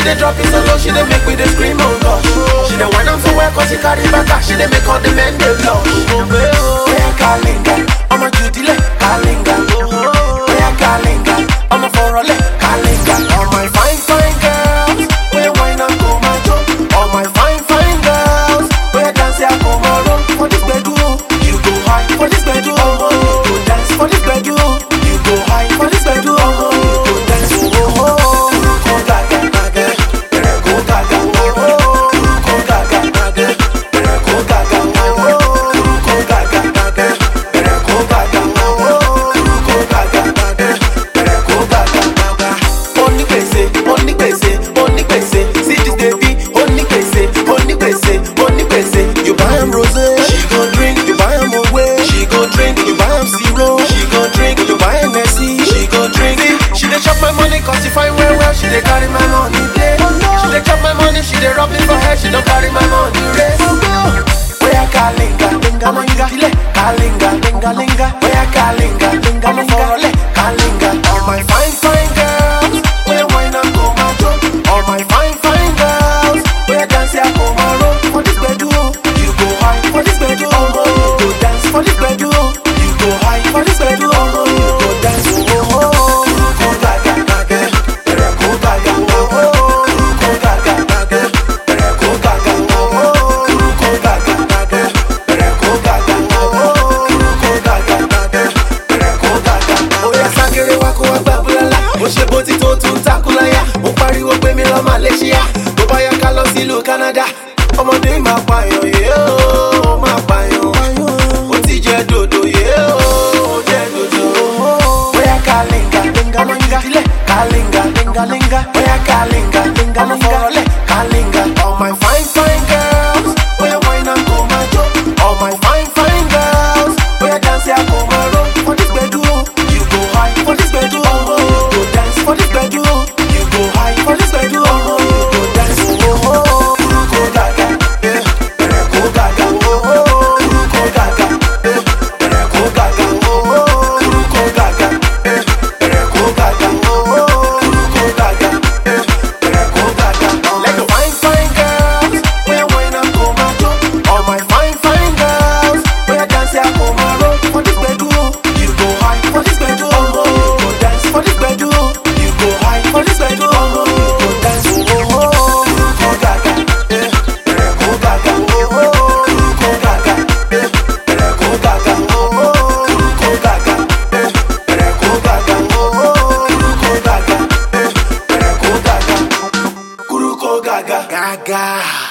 dey drop it so low, she dey make me dey scream oh gosh. She dey whine am so well cause she carry back her, she dey make all the men dey blush. Oya kalinga, ọmọ judile kalinga. Oya kalinga, ọmọ fọrọlẹ kalinga. All my fine fine girls, oya whine am go my jo. All my fine fine girls, oya dance ya go my roll. For this gbedu, you go high. For this gbedu, you go dance. For this gbedu, you go high. For this gbedu, you go dance. Oh oh oh, go gaga gaga, go gaga oh oh, go gaga gaga, go gaga oh oh, go gaga gaga, go gaga oh oh, go gaga gaga, go gaga gaga. Onígbèsè, onígbèsè, onígbèsè, see this baby, onígbèsè, onígbèsè, onígbèsè. You buy am rosé, she go drink. You buy am away, she go drink. You buy am zero, she go drink. You buy am Nessie, she go drink. See, she dey chop my money cause she fine well well. She dey carry my money play. She dey chop my money, she dey rub it for her. She don't carry my money race. Oya kalinga, linga linga, dile kalinga, linga linga. Oya kalinga, linga linga, le kalinga. All my fine fine girls, oya wine and go my jo. All my fine fine girls, oya dance ya go my roll. For this bedu, you go high. For this bedu, you go dance. For this bedu, you go high. For this bedu, you go dance. Oh oh oh, go gaga gaga, go gaga oh oh, go gaga gaga, go gaga oh oh, go gaga gaga, go gaga oh oh, go gaga gaga, go gaga. Oya sakere wa kó wa gbà búlálà, mo ṣe bó ti tó tún takulaya, mo pariwo pé mi lọ Malaysia, tó bá yá ká lọ sílùú Canada, ọmọdé máa pààyàn yé o, máa pààyàn, ó ti jẹ dòdò yé o, ó jẹ dòdò. Oya kalinga, linga linga, dile kalinga, linga linga, oya kalinga, linga linga, le kalinga. All my fine fine girls, oya wine and go my jo. All my fine fine girls, oya dance ya go my roll. For this bedu, you go high. For this bedu, you go dance. For this bedu, you go high. For this bedu, you go dance. Oh oh oh, go gaga, eh, go gaga, oh oh, go gaga, eh, go gaga, oh oh, go gaga, eh, go gaga, oh oh, go gaga, eh, go gaga. Like a fine fine girls, where wine and go my jo. All my fine fine girls, where dance ya go my roll. For this bedu, you go high. For this bedu, you go dance. For this bedu, you go high. For this bedu, you go dance. Oh oh, go gaga, eh, go gaga, oh oh, go gaga, eh, go gaga, oh oh, go gaga, eh, go gaga, oh oh, go gaga, eh, go gaga, Kuru ko gaga, gaga.